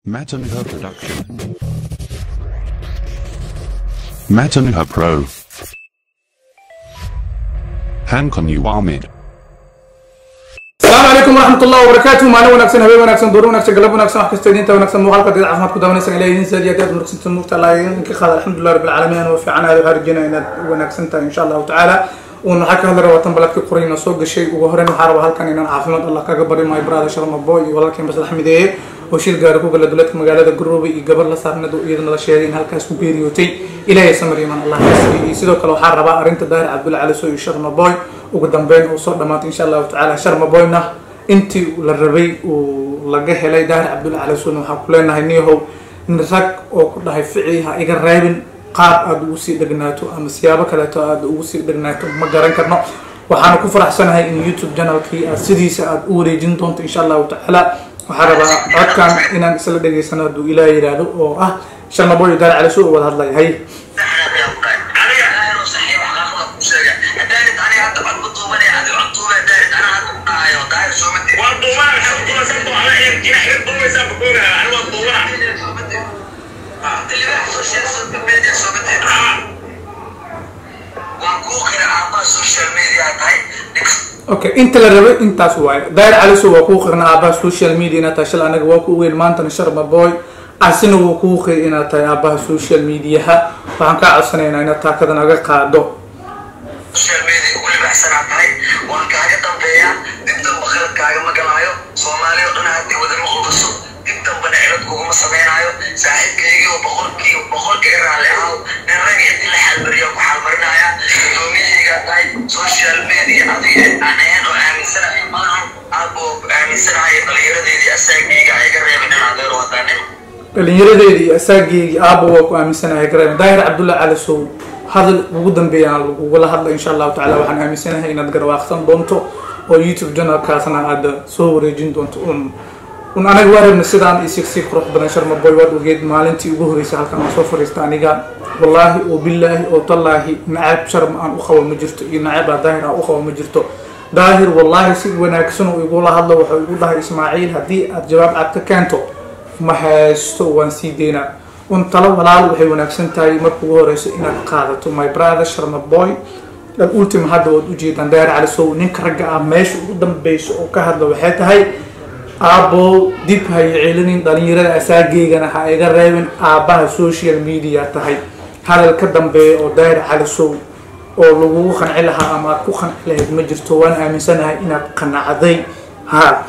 Matanuha Production. Matanuha Pro. Hankon Uwamid. asalaamu calaykum waraxmat ullahi wabarakaatu maalin wanaagsan habeen wanaagsan duur wanaagsan galab wanaagsan wax kastoo idiinta wanaagsan muuqaalka dad caafimaad ku daawanaysan ilaa idin saadiya aad wanaagsantan muugta allah idinka qaada alxamdulilah rabbil caalamiin waa fiican aad waxaa rajeyna inaad wanaagsan tahay insha allahu tacaala uun waxaa ka hadli rabaa tan baladkii qurayna soo gashay ugu horeyn waxaa rabaa halkan inaan caafimaad allah kaga bari maayo brada sharma boy iyo walaalkii maslax mideeye oo shil gaari ku gala duleedka magaalada garoobe iyo gabar la saarnad oo iyadana la sheegay in halkaas ku geeriyootay ilaahay samar iman allah kasiiyo iyo sidoo kale waxaa rabaa arrinta daahir cabdulla cali soo iyo sharma boy ugu dambeyn oo soo dhamaatay insha allahu tacaala sharma boyna intii la rabay uu laga helay daahir cabdulla cali suuna waxaan ku leenahay niyahow in rag oo ku dhahay ficii ha iga reebin qaab aada ugu sii dhegnaato ama siyaabo kaleeto aada ugu sii dhegnaato ma garan karno waxaana ku faraxsanahay in youtube channelkii aad sidiisa aada u wareejin doonto insha allahu tacaala waxaa rabaa codkan inaan isla dhegaysano hadduu ilaah yidhaahdo oo ah sharma boy daahir cali suu wada hadlaya hay okay inta la rabay intaas waaye daahir caliso waa kuu qirna aabaha social media inaad tahay shal anaga waa ku ogeyn maantana sharma boy asina wuu kuu qiri inaad tahay aabaha social mediaha waxaan kaa codsanaynaa inaad taakada naga qaado social media ugu libaxsanaa tahay waan kaaga dambeeyaa dib damba khalad kaagama galaayo soomaali oo dhan haddii wadama qudaso dib dambana cilad kuguma sameynaayo saaxiibkaygii oo boqolkii boqolkii raalli ahaw nin rag inti la xaalmariya ku xaalmarinaya gudoomiyahaygaa tahay social media adiga aan ahayn oo aaminsanahay maahan aaboo aaminsanahay dhalinyaradeedii asaagayga iga reebin in adeero hadaa nin dhalinyaradeedii iyo asaageygii aaba waa ku aaminsanahay garan daahir cabdulla cali sow hadal ugu dambeeyaan ugula hadla insha allahu tacala waxaan aaminsanahay inaad garwaaqsan doonto oo youtube channelkaasna aada soo wareejin doonto un un anaga waa rabna sidaan iyo siksi qurux badan sharma boy waad ogeed maalintii ugu horreysay halkan aan soo fariista aniga wallaahi oo billaahi oo tallaahi nacab sharma aan u qabo ma jirto iyo nacabaa daahir aan u qabo ma jirto daahir wallaahi si wanaagsan oo igula hadlo wuxuu igu dhahay ismaaciil haddii aad jawaab cad ka keento ma haysto waan sii deynaa un talo walaal waxay wanaagsan tahay marka ugu horeyso inaad qaadato my brother sharma boy ultima hadda waad ujeedaan daahir cali sow ninka ragga ah meesha ugu dambeyso oo ka hadla waxay tahay aabbow dib ha i celinin dhalinyarada asaageygana ha iga reebin aabbaha social media tahay hadal ka dambeeya oo daahir cali sow oo lagugu qanci lahaa ama aad ku qanci lahayd ma jirto waan aaminsanahay inaad qanacday ha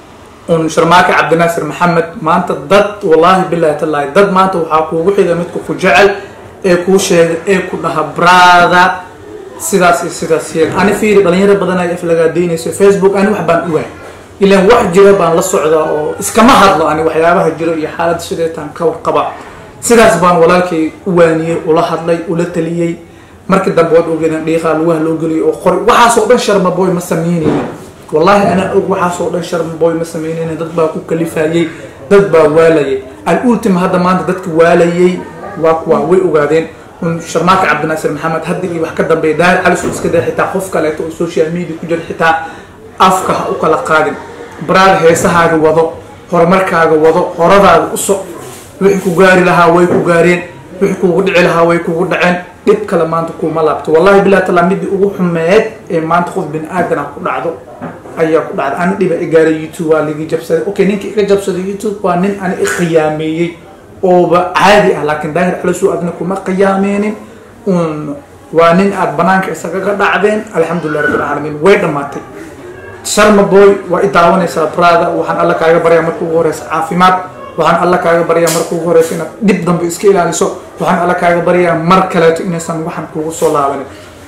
un sharmaake cabdinaasir maxamed maanta dad wallaahi bilahi tallaahi dad maanta waxaa kuugu xiga midka ku jecel ee kuu sheega ee ku dhaha brada sidaas iyo sidaas yeel ani fiiri dhalinyaro badan ay aflagaadeynayso facebook ani wax baan uwaay ilaan wax jira baan la socdaa oo iskama hadlo ani waxyaabaha jiro iyo xaalada sideetaan ka warqaba sidaas baan walaalkay u waaniyey ula hadlay ula taliyey markii dambe waad ogeedaan dhiiqaa lugaha loo geliyay oo qori waxaasoo dhan sharma boy ma sameynaynin wallaahi anaa og waxaasoo dhan sharma boy ma sameynaynin dad baa ku kalifayey dad baa waalayay al ultima hadda maanta dadka waalayay waa kuwa way ogaadeen un sharmaaka cabdinaasir maxamed hadda iyo wax ka dambeeya daahir calisu iska day xitaa qof kaleeto oo social media ku jira xitaa afka ha u kala qaadin baraada heesahaaga wado horumarkaaga wado horadaada u soc wixii ku gaari lahaa way ku gaareen wixii kugu dhici lahaa way kugu dhaceen dhib kale maanta kuma laabto wallahi bilahi tallaa midii ugu xumeed ee maanta qof bini aadana ku dhacdo ayaa ku dhacda ani dhiba igaaray youtube waa ligi jabsaday okay ninka iga jabsaday youtube waa nin ani ikhiyaameeyey ooba caadi ah laakiin daahir calisu adna kuma qiyaameenin un waa nin aada banaanka isagaga dhacdeen alxamdulilah rabbil caalamiin way dhammaatay sharma boy waa i daawanaysaa brada waxaan alla kaaga baryaa marka ugu horeysa caafimaad waxaan alla kaaga baryaa marka ugu horeysa inaad dhib dambe iska ilaaliso waxaan alla kaaga baryaa mar kaleeto inaysan waxan kugu soo laabanin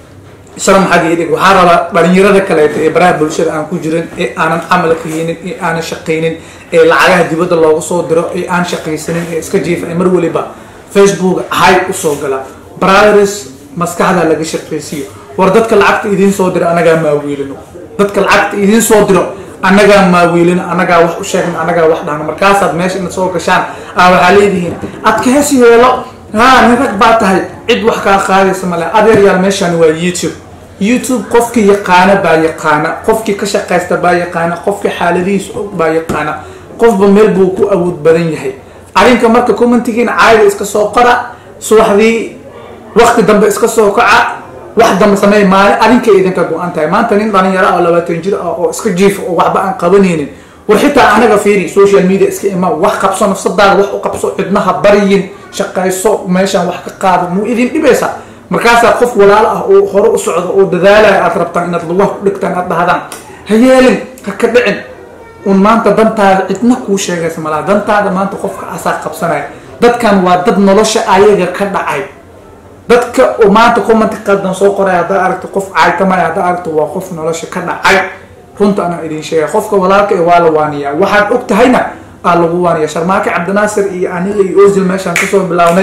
sharm xagga idhig waxaa rabaa dhalinyarada kaleeto ee baraha bulshada aan ku jirin ee aanan camal kayinin ee aanan shaqaynin ee lacagaha dibadda looga soo diro ee aan shaqaysanin ee iska jiifa ee mar waliba facebook hay usoo gala brothers maskaxda laga shaqaysiiyo war dadka lacagta idiin soo diro anagaa maawiilino dadka lacagta idiin soo diro annagaa maawiilino annagaa wax u sheegna annagaa wax dhahno markaasaad meesha inaad soo gashaan a waxaa leedihiin adkees yeelo ha nin rag baa tahay cid wax kaa qaadaysa male adeer yaal meeshaan waa youtube youtube qofkii yaqaana baa yaqaana qofkii ka shaqaysta baa yaqaana qofkii xaaladihiisa og baa yaqaana qofba meel buu ku awood badan yahay arrinka marka commentigiina caayda iska soo qora subaxdii wakti dambe iska soo kaca wax dambe sameey maalin adinkay idinka go-an tahay maanta nin dhalinyaro ah oo labaatan jir ah oo iska jiifa oo waxba aan qabanaynin war xitaa anaga fiiri social media iska ima wax qabso nafsadaada wax u qabso cidnaha baryin shaqayso meeshaan wax ka qaado muu idin dhibaysa markaasaa qof walaalo ah oo hore u socdo oo dadaalaya aad rabtaan inaad lugaha ku dhigtaan aad dhahdaan ha yeelin ha ka dhicin un maanta dantaada cidna kuu sheegaysa malaa dantaada maanta qofka asaa qabsanaya dadkan waa dad nolosha ayaga ka dhacay dadka oo maanta comment qaldan soo qoray haddaa aragto qof caytamaya haddaa aragto waa qof nolosha ka dhacay runta anaa idin sheegay qofka walaalka ee waa la waaniyaa waxaad og tahayna aa lagu waaniya sharmaake cabdinaasir iyo aniga iyo ozil meeshaan kasoo bilawnay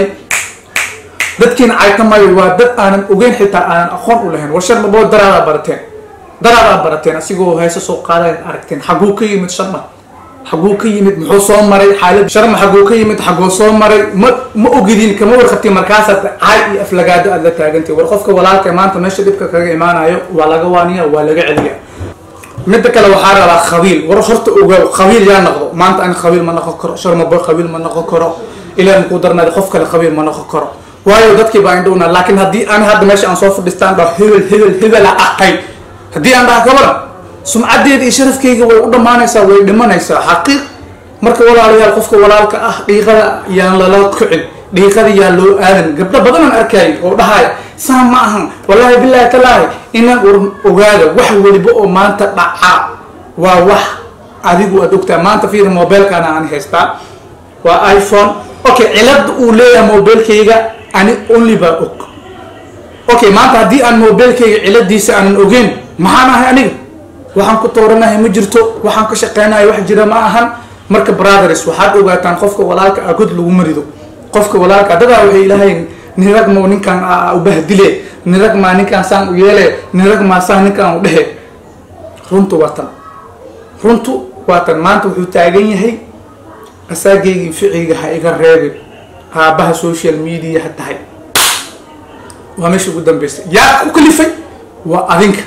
dadkiina caytamayo waa dad aanan ogeyn xitaa aanan aqoon u lahayn war sharmabo daraadaa barateen daraadaa barateen asigoo heese soo qaadayan aragteen xaguu ka yimid sharma xaguu ka yimid muxuu soo maray xaalad sharma xaguu ka yimid xaguu soo maray ma ma ogidin kama warqabtiin markaasaad caay iyo aflagaado aad la taagantay war qofka walaalka maanta meesha dhibka kaga imaanayo waa laga waaniya waa laga celiya midda kale waxaa rabaa khabiil war horta ogaa khabiil yaa noqdo maanta ani khabiil ma noqon karo sharmabo khabiil ma noqon karo ilaa makuu darnaada qof kale khabiil ma noqon karo waayo dadkii baa indhowna laakiin haddii ani hadda meesha aan soo fadhistaan dhaho hebel hebel hebela ahay haddii aan dhaha kabaran sumcadeeda iyo sharafkeyga way u dhammaanaysaa way dhimanaysaa xaqiiq marka walaalayaal qofka walaalka ah dhiiqada yaan lala kicin dhiiqada yaa loo aadan gabdho badanaan arkaayo oo dhahaya saa ma ahan wallaahi bilaahi talaahi inaan war ogaada wax weliba oo maanta dhaca waa wax adigu aad ogtaa maanta fiiri mobilkana aan haystaa waa iphone okay cilada uu leeyahay mobilkayga ani only baa og okay maanta haddii aan mobilkayga ciladiisa aanan ogeyn maxaan ahay aniga waxaan ku tooranahay ma jirto waxaan ka shaqeynahay wax jira ma ahan marka brothers waxaad ogaataan qofka walaalka ah god lagu marido qofka walaalka dadaa waxay ilahayn nirag moo ninkaan ubahdile nirag maa ninkaan saan u yeele nirag maa saan ninkaan u dhehe runtu waa tan runtu waa tan maanta wuxuu taagan yahay asaageygii ficiga ha iga reebin aabaha social media ha tahay waa meesha ugu dambeysay yaa ku kalifay waa adinka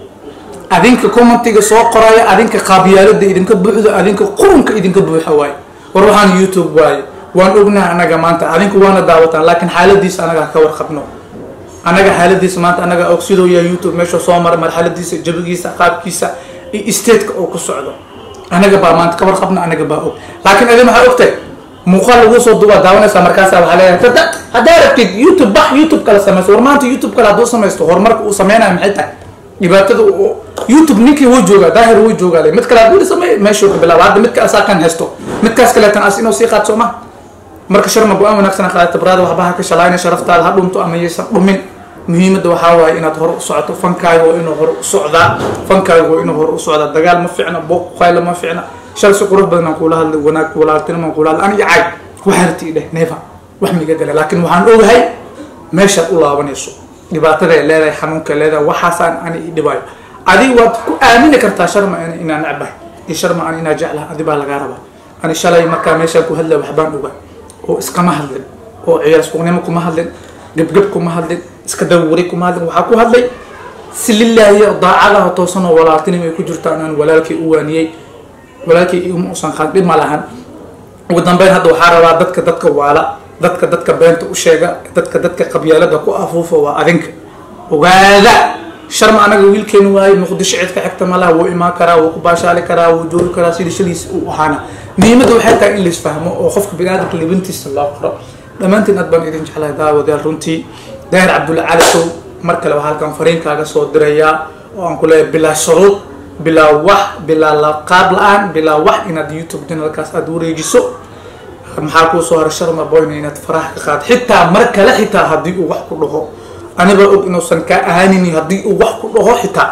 adinka commentiga soo qoraya adinka qaabyaalada idinka buuxdo adinka qurunka idinka buuxa waaye war waxaan youtube waaye waan ognaha anaga maanta adinku waana daawataan laakiin xaaladiisa anaga ka warqabno anaga xaaladiisa maanta anaga og sidoo yaa youtube meesha soo maray marxaladiisa jabigiisa qaabkiisa iyo stateka oo ku socdo anaga baa maanta ka warqabno anaga baa og laakiin adin waxaa ogtahay muuqaal lagu soo duubaa daawanaysaa markaasa waxaa leeyahay tada haddaa rabtid youtube bax youtube kala samaysto war maanta youtube kale hadduu samaysto horumarka uu sameynayo maxay tahay dhibaatada youtube ninkii wuu joogaa daahir wuu joogaa le mid kale hadduu samey meeshuu ka bilaaba hadda midka asaa kan haysto midkaas kaleetan as inuu sii qaad soo ma marka sharma go-aan wanaagsan qaadata baraada waxba ha ka shalayna sharaftaada ha dhunto ama yaysan dhumin muhiimadda waxaa waaye inaad hore u socoto fankaaga waa inuu hore u socdaa fankaaga waa inuu hore u socdaa dagaal ma ficna booq qayla ma ficna shal si qurux badan aan kuula hadlay wanaag walaaltinimo aan kuula hadlay aniga caay waxaarti dheh neefa wax miga gala laakiin waxaan ogahay meeshaad u laabanayso dhibaatada ay leedahay xanuunka ay leedahay waxaasaan ani i dhibaayo adiga waad ku aamini kartaa sharma inaan necbahay iyo sharma ani inaa jeclaha adi baa lagaa rabaa ani shalay markaa meeshaan ku hadlay waxbaan ogaa oo iskama hadlin oo ciyaar suuqnimo kuma hadlin gebgeb kuma hadlin iska dawari kuma hadlin waxaa ku hadlay si lilaahi daacadaha toosan oo walaaltinimo ay ku jirtaan aan walaalkay u waaniyey walaalkay iguma usan qaad dhib ma lahan ugu dambeyn hadda waxaa rabaa dadka dadka waala dadka dadka beenta u sheega dadka dadka qabyaalada ku afuufa waa adinka ogaada sharma anaga wiilkeeni waaye muqdisho cid ka xigta malaha wuu imaan karaa wuu ku baashaali karaa wuu joogi karaa sidii shaliis uu ahaana muhiimadda waxay tahay in laisfahmo oo qofka biniaadamka libintiisa loo qoro dhammaantiin aad baan idin jeclahay daawadayaal runtii daahir cabdulla cali sow mar kale waxaa halkan fariinkaaga soo dirayaa oo aan ku leeyahay bilaa shuruud bilaa wax bilaa laqaab la-aan bilaa wax inaad youtube janalkaas aada wareejiso maxaa kuu soo haray sharma boyna inaad faraha ka qaad xitaa mar kale xitaa haddii uu wax ku dhaho anibaa og inuusan kaa ahaanin haddii uu wax ku dhaho xitaa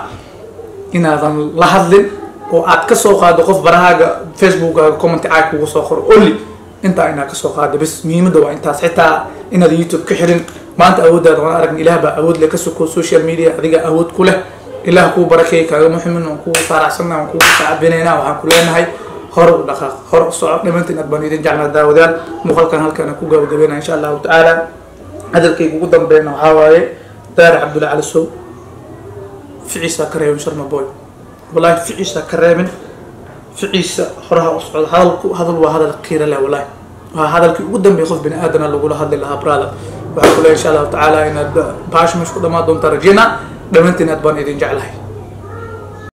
inaadan la hadlin oo aad kasoo qaado qof barahaaga facebookkaaga commenty caag kugu soo qoro only intaa inaad kasoo qaado bas muhiimadda waa intaas xitaa inaad youtube ka xirin maanta awooddaada waan aragn ilaah baa awood leh ka soko social media adiga awood ku leh ilaah kuu barakeey kaagama xumin waan kugu faaracsana waan kugu sacabinayna waxaan ku leenahay hore u dhaqaaq hore u soco dhammaantiin aad baan idin jeclaa daawadaal muuqaalkan halkaan ku gabagabeyna insha allahu tacaala hadalkayga ugu dambeeyna waxaa waaye daara cabdulla cali sow ficiisa ka reebin sharma boy wallahi ficiisa ka reebin ficiisa horaha u socda hadalku hadal waa hadal qiira leh wallahi waa hadalkii ugu dambeeyay qof bini aadana lagula hadli lahaa brother waxaan ku leeyahay insha allahu tacaala inaad baash meesha ku dhamaan doontaa rajeyna dhammaantiin aad baan idin jeclahay